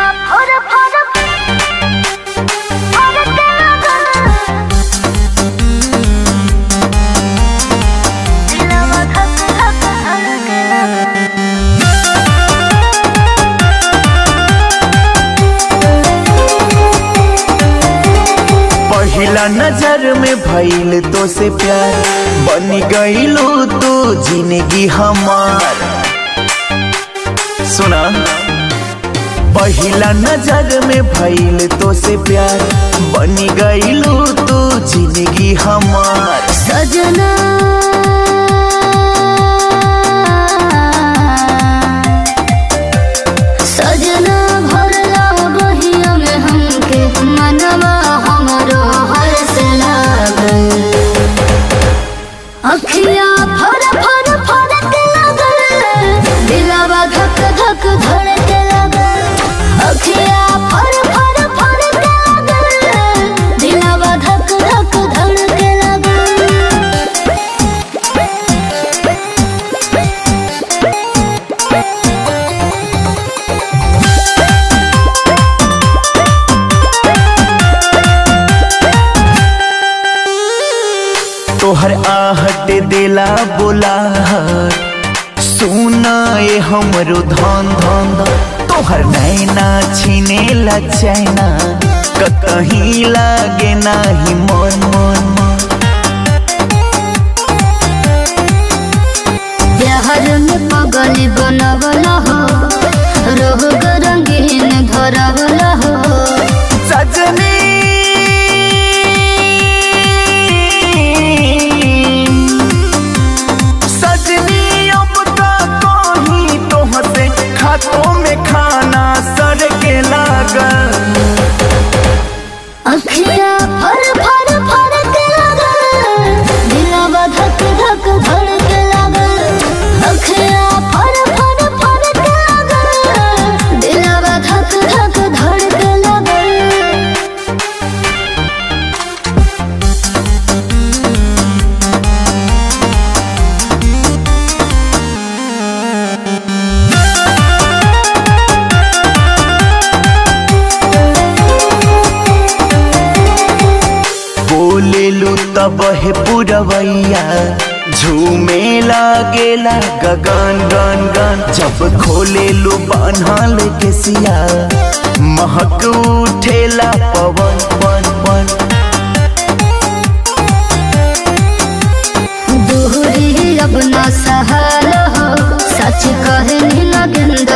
फर फर फरके लागल दिलवा धक धक धड़के लागल पहिला नजर में भइल तो से प्यार बन गईलू तू जिंदगी हमार सुना पहिला नजर में भइल तो से प्यार बन गईलू तू जिंदगी हमार सजना सजना भरला बहिया में हमके मनवा हमरो हर्ष लागल अखिया फर फर फरके लागल दिलवा धक धक धड़के लागल अखिया फर फर फरके लागल दिलवा धक धक धड़के लागल तोहर आहट देला बोलाहट सुना ए हमरो धन धन धन। तोहर नैना छीने ला चैना कहीं लागे नाही मन मन मन प्यार में पगल बनवल हो रोग रंगीन धरवल हो सजनी सजनी अब का कहीं तोहसे खातों में खाना सर के लागल अखिया फर फर फर के लागल दिलवा धक धक धड़के लागल अखिया फर फर फर के लागल दिलवा धक धक धड़के लागल बोलेलू तब है पुरवैया झूमे लागेला गगन गन गन जब खोलेलू बान्हल के सिया महक उठेला पवन पन पन दूरी अब न सहल हो सच कहे नगेंद्र